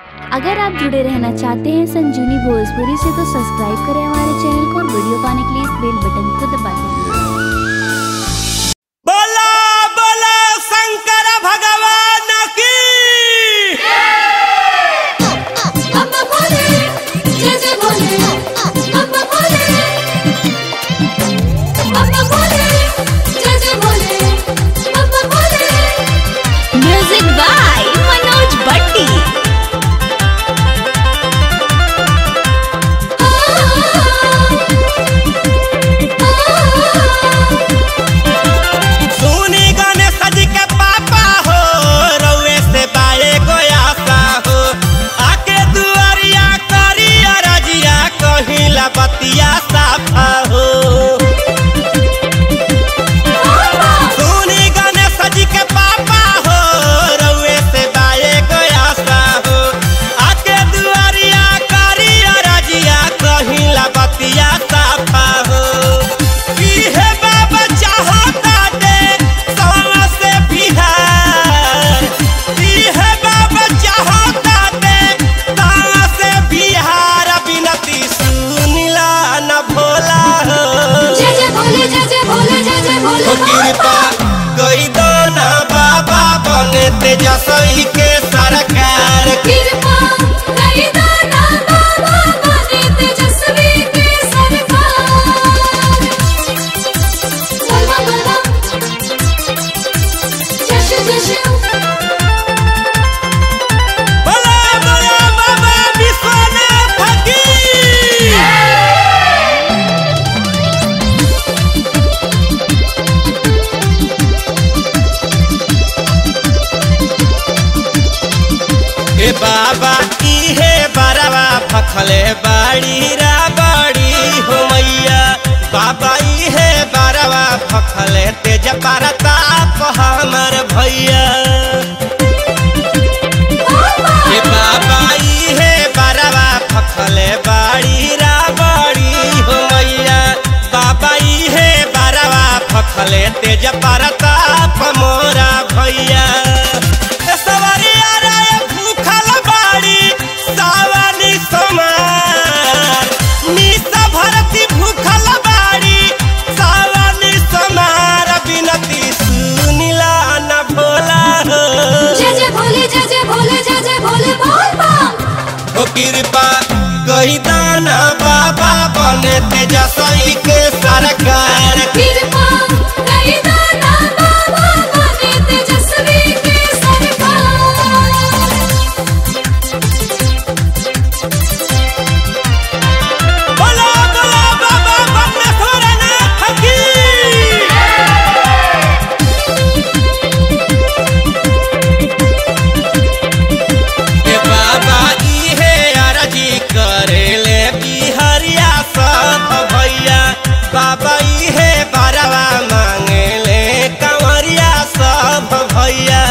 अगर आप जुड़े रहना चाहते हैं संजीवनी भोजपुरी से तो सब्सक्राइब करें हमारे चैनल को और वीडियो पाने के लिए इस बेल बटन को दबा दें बोला बोला शंकर भगवान की अम्मा बोले जय जय बोले अम्मा बोले अम्मा बोले जय जय बोले अम्मा बोले म्यूजिक बाय मनोज बट्टी सुनी गणेश जी के पापा हो रउए से बाए गोयासा हो आके दुआरिया करी रजिया कहिला बतिया साफा हो सुनी गणेश जी के पापा हो रउए से बाए गोयासा हो आके दुआरिया करी रजिया कहिला बतिया साफा हो इहे बाबा चाहता दे सवा से बिहार इहे बाबा चाहता दे सवा से बिहार बिनती सुनिला न भोला हो जय जय बोले जय जय बोले जय जय हो बोले कृपा कई दो ना बाबा बने तेजस्वी के सरकार कृपा कई दाना बाबा बने तेजस्वी के सरकार बोलवा बोलवा जश जश बोला बोला बाबा विश्वनाथ की हे बाबा की हे बरवा फखले बाड़ी रा बाड़ी हो मैया बाबा ई हे बरवा फखले तेज परताप हमर भैया हे बाबा ई हे बरवा फखले बाड़ी रा बाड़ी हो मैया बाबा ई हे बरवा फखले तेज परताप मोरा भैया ए सवरिया रे भूखल बाड़ी सावनी समार निसा भरती भूखल बाड़ी सावनी समार बिनती सुनिला न भोला हो जय जय भोले जय जय भोले जय जय भोले बोल बम ओ कृपा कही दाना बाबा बने तेजस्वी के सरकार कृपा कई दाना बाबा बने तेजस्वी के सरकार बोला बोला बाबा बन्नेश्वरनाथ की ए बाबा ई हे अरजी करेले बिहरिया सब भैया बाबा ई हे बरवा मांगेले कंवरिया सब भैया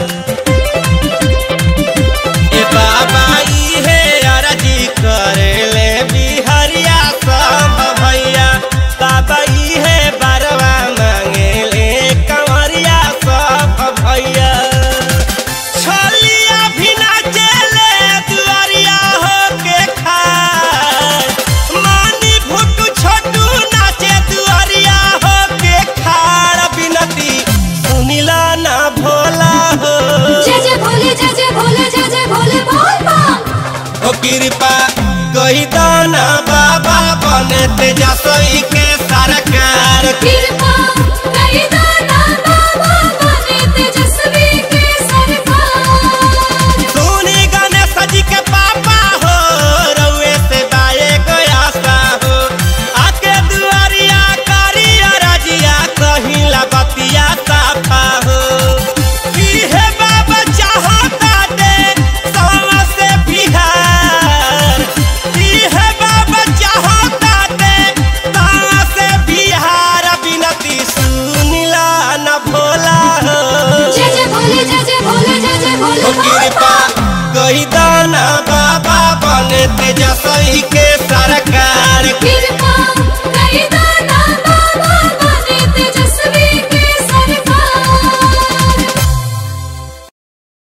ए बाबा ई हे अरजी करेले बिहरिया सब भैया बाबा ई हे बरवा मांगेले कंवरिया सब भैया छोलिया भी नाचेले दुआरिया हो के खाए मानी भुटू छोटू नाचे दुआरिया हो के खाड़ बिनती सुनिला ना भोला हो जय जय भोले जय जय भोले जय जय भोले बोल बम ओ कृपा कही दाना बाबा बने तेजस्वी के सरकार कृपा कई दाना बाबा बने तेजस्वी के सरकार सुनी गणेश जी के पापा हो रउए से बाए गयासा हो आके दुआरिया करी रजिया कहिला बतिया साफा हो इहे बाबा चाहता दे सवा से बिहार इहे बाबा चाहता दे सवा से बिहार बिनती सुनिला न भोला हो जय जय भोले जय जय भोले जय जय भोले ओ बोल कृपा बम कही दाना बाबा बने तेजस्वी के